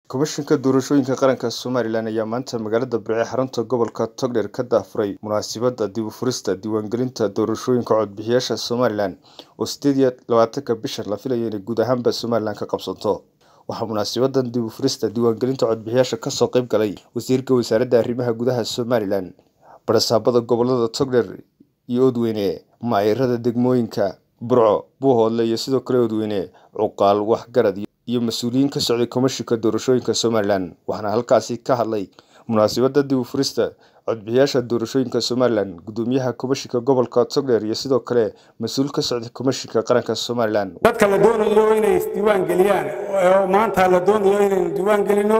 komishinka doorashooyinka qaranka somalilan ayaa maanta magaalada birce xarunta gobolka togdheer ka daafuray munaasabadda dib u furista diiwaangelinta doorashooyinka codbixiyaasha somalilan oo sideed iyo labaatanka bishan la filayo inay guud ahaanba somalilan ka qabsanto waxaa munaasabadan dib u furista diiwaangelinta codbixiyaasha kasoo qayb galay wasiirka wasaaradda arrimaha gudaha somalilan barasaabada gobolada togdheer iyo odweyne maayirada degmooyinka burco buuhoodle iyo sidoo kale odweyne cuqaal waxgarad iyo mas-uuliyiin ka socday komishinka doorashooyinka somalilan waxaana halkaasi ka hadlay munaasabada dib u furista codbixiyaasha doorashooyinka somalilan gudoomiyaha komishinka gobolka togdheer iyo sidoo kale mas-uul ka socday komishinka qaranka somalilan dadka la doonayo inay isdiiwaan geliyaan oo maanta la doonayo inaynu diiwaan gelino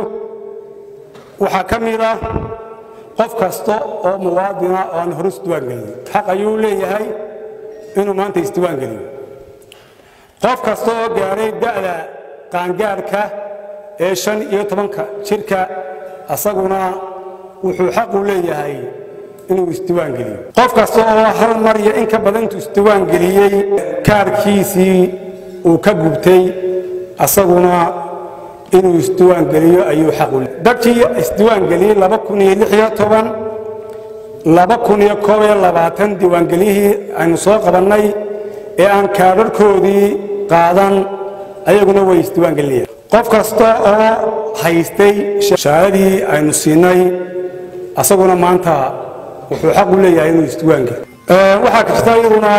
waxaa ka mid ah qof kasta oo muwaadina oo aan hore isdiiwaan gelin xaq ayuu leeyahay inuu maanta isdiiwaan geliyo qof kasta oo gaadhay da'da qaangaadhka ee shan iyo tobanka jirka asaguna wuxuu xaq u leeyahay inuu isdiiwaan geliyo qof kasta oo hal mar iyo in ka badan intuu isdiiwaan geliyey kaarhkiisii uu ka gubtay asaguna inuu isdiiwaan geliyo ayuu xaq u leeyahay dadkii isdiiwaan geliyey laba kun iyo lix iyo toban laba kun iyo koob iyo labaatan diiwaangeliyihii aynu soo qabannay ee aan kaadharhkoodii qaadan ayaguna way isdiiwaan gelinayaan qof kasta oo haystay shahadadii aynu siinay asaguna maanta wuxuu xaq u leeyahay inuu isdiiwaan geliyo waxaa jirta iyaduna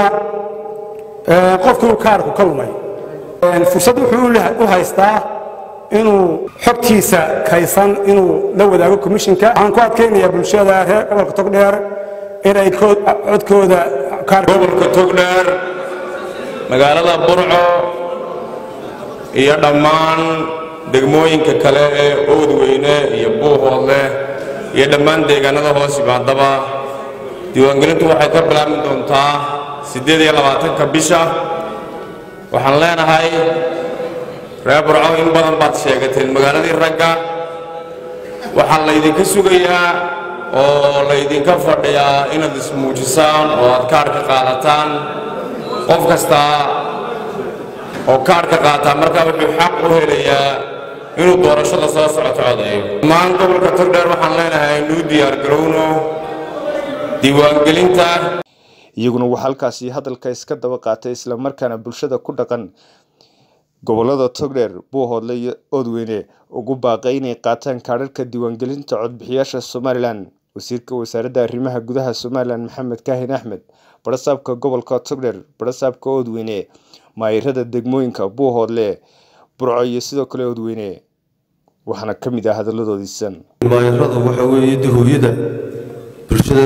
qofkii uu kaarku ka lumay fursad wuxuu u haystaa inuu xogtiisa kaysan inuu la wadaago komishinka waxaan ku adkaynayaa bulshada reer gobolka togdheer inay codkooda gobolka togdheer magaalada burco iyo dhammaan degmooyinka kale ee oodweyne iyo buuhoodle iyo dhammaan deegaanada hoos yimaadaba diiwaangelintu waxay ka bilaabmi doontaa siddeed iyo labaatanka bisha waxaan leenahay reer burco in badan baad sheegateen magaaladii ragga waxaa laydinka sugayaa oo laydinka fadhiyaa inaad ismuujisaan oo aad kaarhka qaadataan qof kastaa oo kaarhka qaataa markaa wuxuu xaq u helayaa inuu doorashada soo socoto codeeyo dhammaan gobolka togdheer waxaan leenahay nuu diyaargarowno diiwaangelinta iyaguna waxaa halkaasi hadalka iska daba qaatay islamarkaana bulshada ku dhaqan gobolada togdheer buuhoodle iyo oodweyne ugu baaqay inay qaataan kaadharhka diiwaangelinta codbixiyaasha somalilan wasiirka wasaaradda arrimaha gudaha somalilan maxamed kaahin axmed barasaabka gobolka togdheer barasaabka oodweyne maayirada degmooyinka buuhoodle burco iyo sidoo kale oodweyne waxaana ka mid ah hadalladoodiisan maayiradu waxa weeye dahooyada bulshada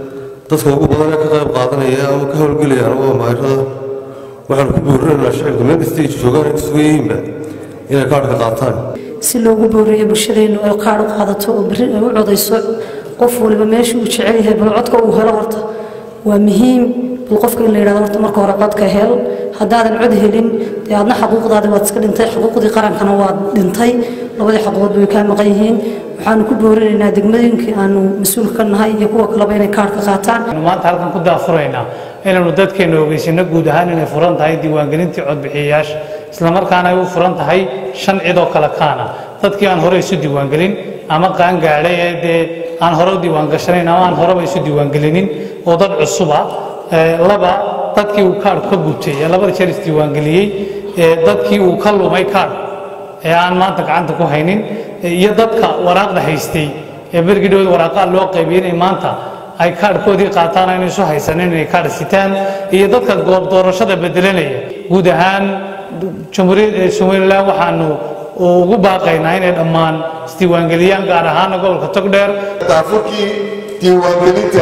dadka ugu badan ee ka qayb qaadanaya ama ka howlgelayaan waa maayirada waxaan ku boorinaynaa shacabka meel kasta ay joogaan ay kusugan yihiinba inay kaadhka qaataan si loogu booriyo bulshadeennu ay kaadh u qaadato oo berri ay u codayso qof waliba meesha uu jecel yahay bal codka uu helo horta waa muhiim bal qofka in la yidhahdo horta marka hore codka hel haddaadan cod helin dee aadna xaquuqdaadi waad iska dhintay xuquuqdii qarankana waad dhintay labadii xaquuqood way kaa maqan yihiin waxaanu ku boorinaynaa degmooyinkii aanu mas-uulka ka nahay iyo kuwa kaleba inay kaadhka qaataan maanta halkan ku daafuraynaa inaanu dadkeenna ogeysino guud ahaan inay furan tahay diiwaangelintii codbixiyayaasha islamarkaana ay u furan tahay shan cid oo kale kaana dadkii aan hore isu diiwaangelin ama qaangaadhay ee dee aan hore u diiwaangashanayn ama aan horeba isu diiwaangelinin oo dad cusuba laba dadkii uu kaadh ka gubtay ee labada jeer isdiiwaangeliyey dadkii uu ka lumay kaadh ee aan maanta gacanta ku haynin iyo dadka waraaqda haystay ee bergii dhowd waraaqaa loo qaybiyey inay maanta ay kaadhkoodii qaataan ayna isu haysanin inay kaadh sitaan iyo dadka goob doorashada bedelanaya guud ahaan jamhuuriyadda somalilan waxaanu ugu baaqaynaa inay dhammaan isdiiwaangeliyaan gaar ahaana gobolka togdheer daafurkii diiwaangelinta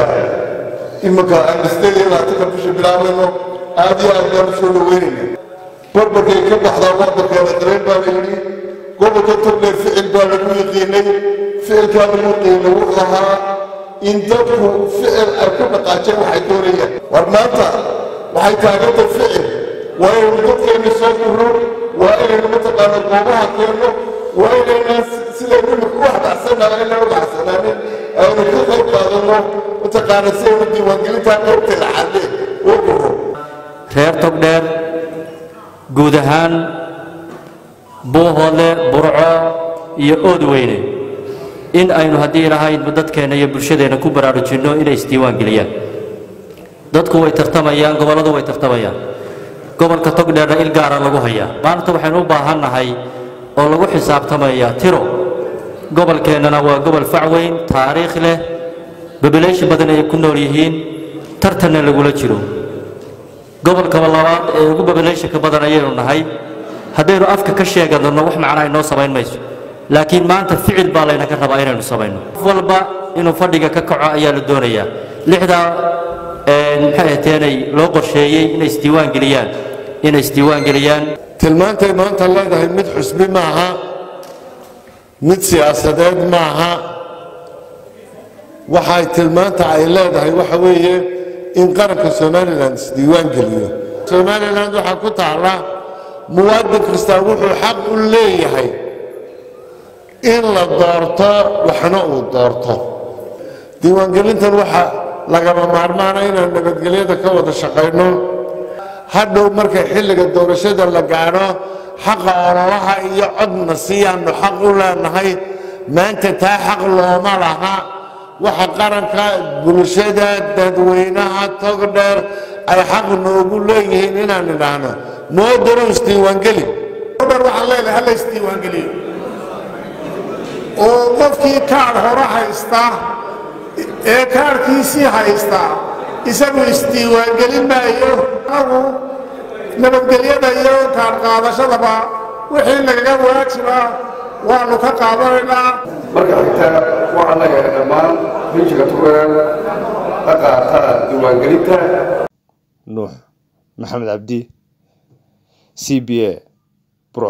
iminka aynu sideed iyo labaatanka bisha bilaabayno aad iyo aad baan usoo dhaweynayna barbarkay ka baxdaa barbarkeeda dareen baa la yidhi gobolka togdheer ficil baa lagu yaqiinay ficilkaa lagu qiina wuxuu ahaa in dadku ficil ay ku dhaqaajeen waxay doonayaan war maanta waxay taaganta ficil waa inaynu dadkeenna soo gurro waa inaynu mataqaana goobaha keenno waa inaynaan sidaynu imika u waxbaxsannaha inaan u baxsanaanin aynu ka qayb qaadanno mataqaana si aynu diiwaangelintaa qaybta laxaadle oo gurro reer togdheer guud ahaan buuhoodle burco iyo ood weyne in aynu haddii ilahaydba dadkeenna iyo bulshadeenna ku baraarujinno inay isdiiwaan geliyaan dadku way tartamayaan gobolladu way tartamayaan gobolka togdheerna il gaara lagu hayaa maanta waxaynu u baahannahay oo lagu xisaabtamayaa tiro gobolkeennana waa gobol facweyn taariikh leh babileysha badan ay ku nool yihiin tartanna lagula jiro gobolkaba labaad ee ugu babileyshanka badan ayaynu nahay haddaynu afka ka sheeganno wax macnaa inoo samayn mayso laakiin maanta ficil baa laynaka rabaa inaynu samayno qof walba inuu fadhiga ka kaco ayaa la doonayaa lixdaa maxay ahteenay loo qorsheeyey inay isdiiwaan geliyaan inay isdiiwaan geliyaan tilmaantay maanta leedahay mid xusbi maaha mid siyaasadeed maaha waxay tilmaanta ay leedahay waxa weeye in qaranka somalilan isdiiwaan geliyo somalilan waxaa ku taalla muwaadin kastaa wuxuu xaq u leeyahay in la doorto waxna uu doorto diiwaangelintan waxaa lagama maarmaana inaan nabadgelyada ka wada shaqayno hadhow marka xilliga doorashada la gaadho xaqa ololaha iyo codna siyaannu xaq u leenahay maanta taa xaq looma laha waxa qaranka bulshada dadweynaha togdheer ay xaq noogu leeyihiin inaan idhaahno moodaro isdiiwaangeli togdheer waxaan leedahay hala isdiiwaangeliyo oo qofkii kaadh hore haysta ee kaadhkiisii haysta isagu isdiiwaangelin maayo anagu nabadgelyada iyo kaadh qaadashadaba wixii nagaga waajiba waannu ka qaadanaynaa marka xigta waxaa laga dhammaan rinjiga tugeen la qaata diiwaangelinta nuux maxamed cabdi c b a burco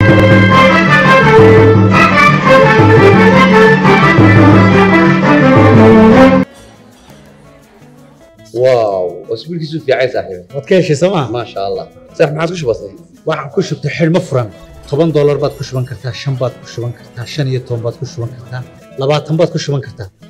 واو اسبوعك في عايز صاحبي waad ka heshay sooma ما شاء الله صح ما عاد وش بصير waxaan ku shubtay xidhmo furan toban doolar baad ku shuban kartaa shan baad ku shuban kartaa shan iyo toban baad ku shuban kartaa labaatan baad ku shuban kartaa